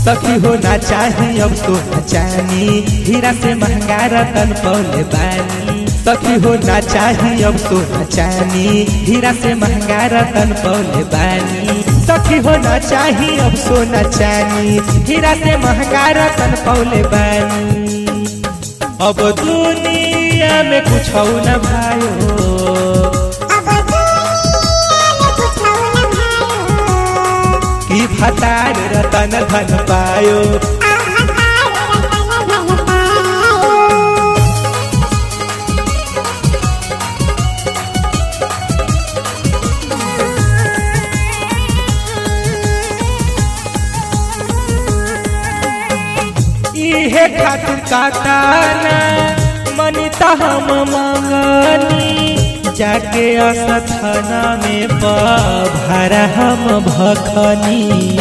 सखी होना चाही अब सोना चानी हीरा से महंगा रतन पौले बानी सखी होना चाही अब सोना चानी हीरा से महंगा रतन पौले बानी सखी होना चाही अब सोना चानी हीरा से महंगा रतन पौले बानी अब दुनिया में कुछ न भायो कि फतार रतन धन पायो इहे खातिर काटाना मनिता हम मंगनी जाके असथाना में भरा हम भखनी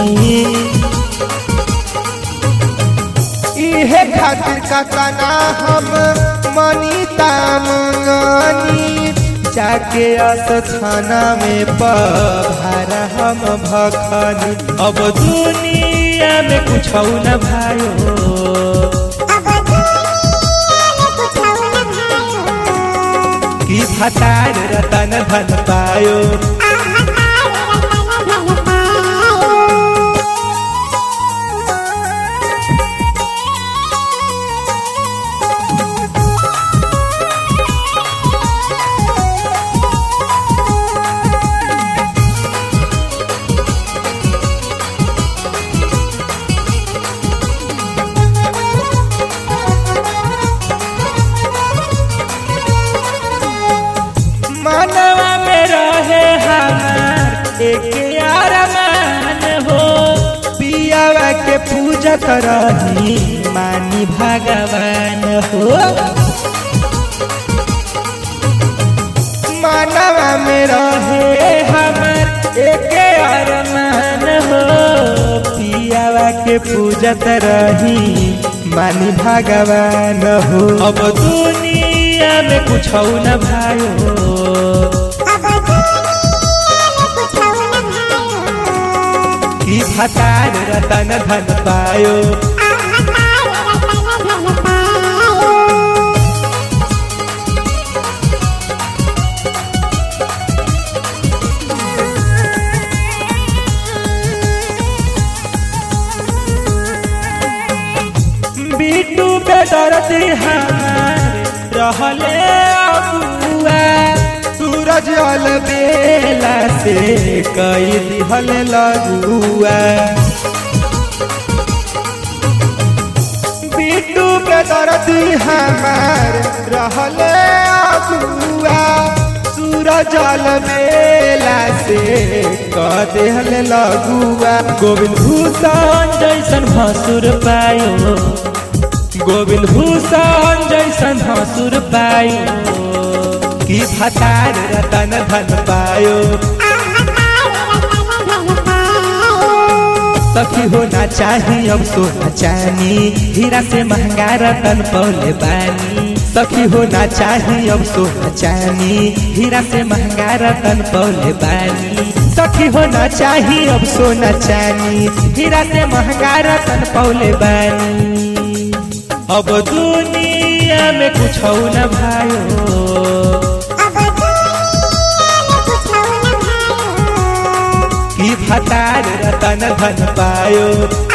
इहे खातिर काटाना हम मनिता मंगनी जाके असथाना में भरा हम भखनी अब दुनिया में कुछ न भायो कि फतार रतन धन पायो मनवा में रहे हमार एक अरमान हो पियावा के पूजत रही मानी भगवान हो मनवा में रहे हमार एक अरमान हो पियावा के पूजत रही मानी भगवान हो अब दुनिया में कुछ न भायो कि फतार रतन धन पायो बीटू पे दर्दी हमार रहले अबुआ सूरज अल बेला से कई दिहल लगुआ बीटू पे दर्दी हमार रहले अबुआ सूरज अल बेला से कह दिहल लगुआ गोविंद भूषण जैसन भसुर पायो गोविंद भूषण जैसन हसुर पायो कि फतार रतन धन पायो सखी होना चाही अब सोना चानी हीरा से महंगा रतन पौले बानी सखी होना चाही अब सोना चानी हीरा से महंगा रतन पौले बानी सखी होना चाही अब सोना चानी हीरा से महंगा रतन पौले बानी अब दुनिया में कुछ न भायो कि फतार रतन धन पायो